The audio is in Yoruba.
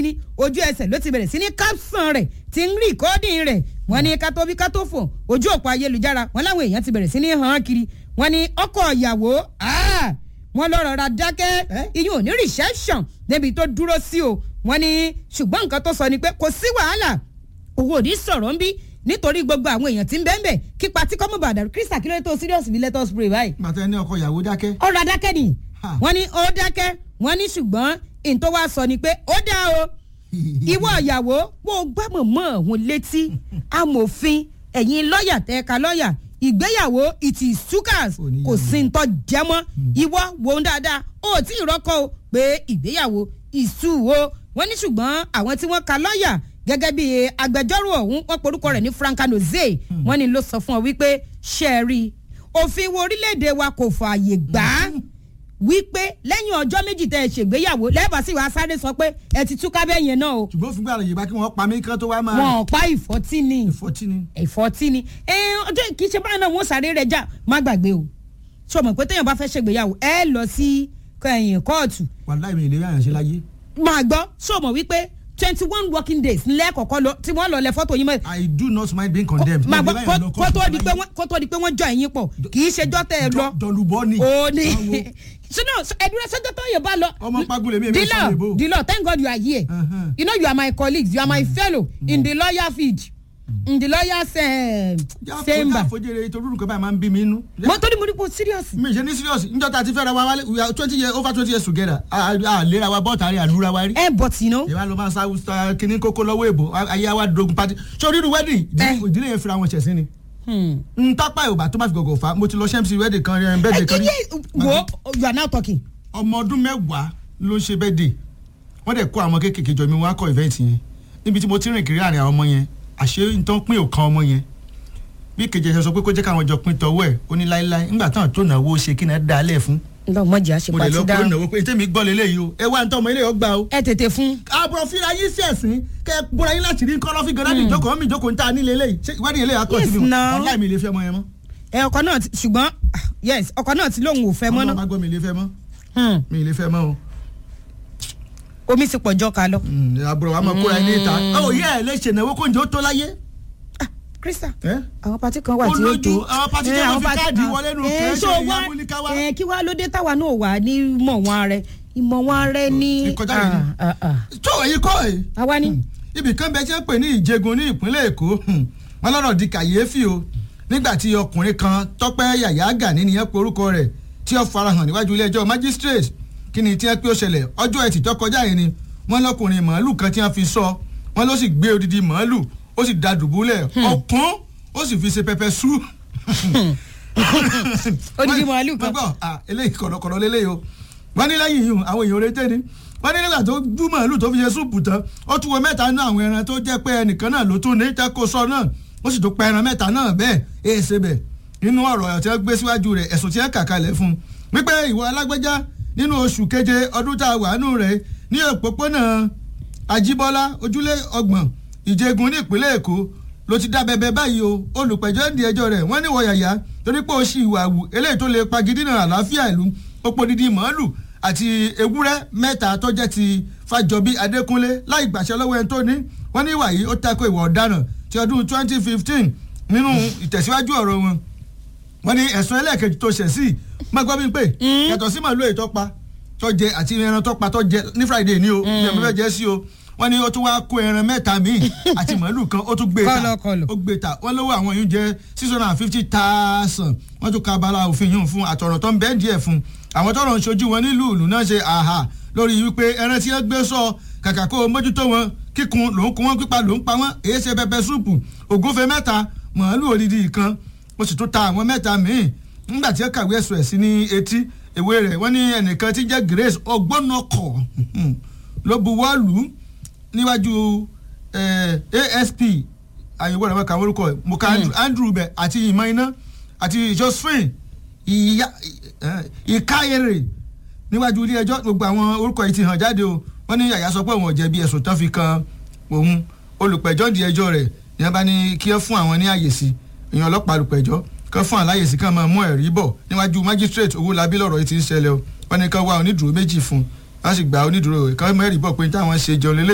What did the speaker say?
ni ojú ẹsẹ̀ ló ti bẹ̀rẹ̀ sí ní capson rẹ̀ ti ń rí ìkọ́dìn rẹ̀ wọ́n ní ká tó bí ká tó fò ojú òpó ayélujára wọ́n láwọn èèyàn ti bẹ̀rẹ̀ sí ní hàn án kiri wọ́n ní ọkọ̀ ìyàwó wọ́n lọ rọra dákẹ́ iyún ò ní reception débi tó dúró sí o wọ́n ní ṣùgbọ́n nǹkan tó sọ ni pé kò sí wàhálà owó ò ní sọ̀rọ̀ ń bí nítorí gbogbo àwọn èèyàn tí ń bẹ́ẹ̀ bẹ́ẹ̀ kí patí kọ́mọ̀ bàdàrú kírísà kí ló tó serious bí let us pray báyìí. màtá ẹni ọkọ ìyàwó dákẹ́. ọ̀rọ̀ adákẹ́ ni wọ́n ní ó dákẹ́ wọ́n ní ṣùgbọ́n ìtọ́ wa sọ ni pé ó dá o ìwọ ìyàwó bó o gbá mọ̀mọ́ òun létí amòfin ẹ̀yin lọ́ọ̀yà tẹ́ka lọ́ọ̀yà ìgbéyàwó it is sukas kò sí ń tọ́ jẹ́mọ́ ìwọ wò ó dáadáa ó tí ì rọ́kọ̀ o pé ìgbéyàwó ìṣù o wọ́n ní ṣùgbọ́n àwọn tí wọ́n ka lọ́ọ̀yà gẹ́gẹ́ bí agbẹjọ́rò ọ̀hún wọ́n porúkọ rẹ̀ ní frankanoze wọ́n ní ló sọ fún ọ wípé ṣẹ́ẹ̀rì òfin wo orílẹ̀-èdè wa kò fààyè gbà á wípé lẹ́yìn ọjọ́ méjì tẹ́ ẹ ṣègbéyàwó lẹ́ẹ̀bà sí wàá sáré sọ pé ẹ ti túká bẹ́ẹ̀ yẹn náà o. ṣùgbọ́n fún gbàrà yorùbá kí wọ́n pa mí kán tó wá máa. wọn ò pa ìfọ́tí ni. ìfọ́tí ni. ìfọ́tí ni ẹ ọjọ́ kì í ṣe báyìí náà wọ́n sáré rẹ̀ já má gbàgbé o. ṣé o mọ̀ pé téèyàn bá fẹ́ ṣègbéyàwó ẹ lọ sí ẹ̀yìn kóòtù. wàláì mi ìlérí àyànṣe láyé. máa gbọ́ ṣé o mọ̀ wípé twenty one working days lẹ́ẹ̀kọ̀kọ́ lọ tí wọ́n lọ lẹ fọ́tò yín mọ́. i do not mind being condemned. máa gbọ́ kó tó di pé wọ́n kó tó di pé wọ́n jọ ẹ̀yìn pọ̀ kì í ṣe jọ́ tẹ́ ẹ lọ. dọ̀lùbọ́ ni. o ní sinu ẹdúró sọjọ tó yẹ bá lọ. ọmọ pagule mi èmi sọ lebo. dilo thank god you are here uh -huh. you know you are my colleagues you are my fellow mm. in the lawyer field in the lawyers uh, chamber. jáfojì jáfojì ètò olórúkọ báyìí máa ń bí mi inú. mo tó ní mo ní kó serious. mi ṣe ní serious njọ́ ta ti fẹ́ ra wa wálé we are twenty years over twenty years together a lera wa bọ́ọ̀tà rí àlúra wa rí. ẹ but you know. ìwà ló máa sa kíní kókó lọ́wọ́ èbò ayé wa dogun pati sórí irú wedding ìdílé yẹn fira wọn ṣẹ̀ sí ni n tápá yorùbá tó má fi gọ̀gọ̀ fa mo ti lọ ṣẹ́mísì wedding kan rí bẹ́ẹ̀dẹ̀ kan rí. wo you are now talking. ọmọ ọdún mẹ́wàá ló ń ṣe bẹ́ẹ̀dẹ̀ wọ́n dẹ̀ kó àwọn kéékèèké jọ mi wọ́n á kọ́ event yẹn níbi tí mo ti rìn kiri àárín àwọn ọmọ yẹn àṣé nǹkan pín òkan ọmọ yẹn bí kejì ẹ̀ṣẹ̀ sọ pé kó jẹ́ káwọn jọ pín tọwọ́ ẹ̀ ó ní láéláé nígbà táwọn tó náwó ṣe kí náà dá lẹ̀ fún. ǹgbà ọmọ jẹ́ àṣepọ̀ àti dáhùn. mo lè lọ kó náwó pé tèmi gbọ́ lélẹ́yìí o ẹ wá ní tọmọ ilé yóò gbà o. ẹ tètè fún. àbúrò fíra yín sí ẹ̀sìn kẹ bóra yín láti rí nǹkan lọ́fíì gan láti ìjókòó mi ìjókòó níta nílé eléyìí ṣé ìwádìí eléyìí akọ síbi ọ̀la mi lè fẹ́ mọ yẹn mọ́. ẹ ọkọ náà ti ṣùgbọ́n yes ọkọ náà ti lóun ò fẹ́ mọ́ náà. ọmọ àgbọ̀ mi lè fẹ́ mọ́ mi lè fẹ́ mọ́ o. omi ti pọ̀ jọ ká lọ. àbúrò wa máa kóra ẹni ìta ọ yẹ ẹ lè ṣènáwó kó njẹ́ ó tó láyé krista àwọn pati kan wà tí ó tó olójú àwọn pati tí wọn fi káàdì wọlé nù kẹsẹ ìyá múlíkà wa. kí wàá ló dé táwa náà wà ní mọ̀ wọn rẹ ìmọ̀ wọn rẹ ní. ìkọjá yìí ni tó èyí kọ́ ẹ̀. àwa ni. ibì kan bẹ ṣe ń pè ní ìjẹgun ní ìpínlẹ̀ èkó wọn lọ́rọ̀ di kàyéfì o nígbà tí ọkùnrin kan tọ́pẹ́ yàyà gani nìyẹn pe orúkọ rẹ̀ tí ó farahàn níwájú ilé ẹjọ́ magistrate kí ni tí wọ́n pé ó ṣẹlẹ̀ ọjọ́ ẹtì tó kọjá yìí ni wọ́n lọ́kùnrin màálù kan tí wọ́n fi sọ wọ́n ló sì gbé odidi màálù ó sì da dùbúlẹ̀ ọ̀kún ó sì fi ṣe pẹpẹ sú. odidi màálù kan. gbọ́ eléyìí kọ̀dọ̀kọ̀dọ̀ lélẹ́yìí o wọ́n ní lẹ́yìn yìí àwọn èèyàn oore jẹ́ ni wọ́n ní nígbà tó dú màálù tó fi ṣe súùpù tán ó tún wọ mẹ́ta nínú àwọn ẹran tó jẹ́ pé ẹnìkan náà ló tún ní tẹ́kọ̀ sọ náà ó sì tún pa ẹran mẹ́ta náà bẹ́ẹ̀ èé ṣe bẹ̀ nínú ọ̀rọ̀ tí wọ́n gbé síwájú rẹ̀ ẹ̀sùn tí wọ́n kà kalẹ̀ fún un wípé ìwọ alágbèjá nínú oṣù keje ọdún tá a wà nù rẹ̀ ní òpópónà Àjíbọ́lá ojúlé ọgbọ̀n ìjẹgun ní ìpínlẹ̀ èkó ló ti dá bẹbẹ báyìí o olùpẹ̀jọ́ ń di ẹjọ́ rẹ̀ wọ́n ní wọ yàyà torí pé ó ṣì ìwà àwù eléyìí tó lè pagidínà àlàáfíà ìlú ó pọ̀ dídí màálù àti ewúrẹ́ mẹ́ta tó jẹ́ ti fàjọbí adékúnlé láì gbàṣẹ lọ́wọ́ ẹni tó ní wọ́n ní ìwà yìí ó tako ìwà ọ̀daràn ti ọdún 2015 nínú ìtẹ̀síwájú ọ̀rọ̀ wọn wọ́n ní ẹ̀sùn ẹlẹ́ẹ̀kejì tó ṣẹ̀ sí má gbọ́ mi pé yàtọ̀ sí màálù èyí tó pa tó jẹ àti ẹran tó pa tó jẹ ní friday ní o ní ẹ̀mí fẹ́ jẹ́ sí o wọ́n ní ó tún wáá kó ẹran mẹ́ta míì àti màálù kan ó tún gbé ta ó gbé ta wọ́n lówó àwọn yìí jẹ́ six hundred and fifty thousand wọ́n tún ka abala òfin yìí fún àtọ̀rọ̀ tó ń bẹ́ẹ̀ díẹ̀ fún àwọn tọrọ ń ṣojú wọn nílùú ìlú náà ṣe àhà lórí wípé ẹran tí wọ́n gbé sọ kàkà kó o mójútó wọn kíkun ló ń kún wọn pípa ló ń pa wọn èyí ṣe pẹpẹ súùpù ògúnfe mẹ́ta màálù odidi kan ó sì tún ta àwọn mẹ́ta míì nígbà tí ó kàwé ẹ̀sùn ẹ̀ sí ní etí ìwé rẹ̀ wọ́n ní ẹnìkan tí jẹ́ Grace ọgbọ́nọkọ̀ ló buwọ́ lù ú níwájú ASP àyẹ̀wò rẹ̀ wọ́n kà wọ́n orúkọ ẹ̀ mo ka Andrew bẹ̀ àti ìmọ̀ iná àti Josephine ìkáyèrè níwájú ilé ẹjọ́ gbogbo àwọn orúkọ yìí ti hàn jáde o wọ́n ní yàyà sọ pé òun ò jẹ̀bi ẹ̀sùn tán fi kan òun olùpẹ̀jọ́ di ẹjọ́ rẹ̀ ní wọ́n bá ní kí wọ́n fún àwọn ní àyè sí ìyẹn ọlọ́pàá olùpẹ̀jọ́ kán fún àláyè sí kán máa mú ẹ̀rí bọ̀ níwájú magistrate Owólabí lọ́rọ̀ yìí ti ń ṣẹlẹ̀ o wọ́n ní kán wá onídùúró méjì fún un wọ́n sì gba onídùúró kán mẹ́rìí bọ̀ pé táwọn ṣe jọ lélẹ̀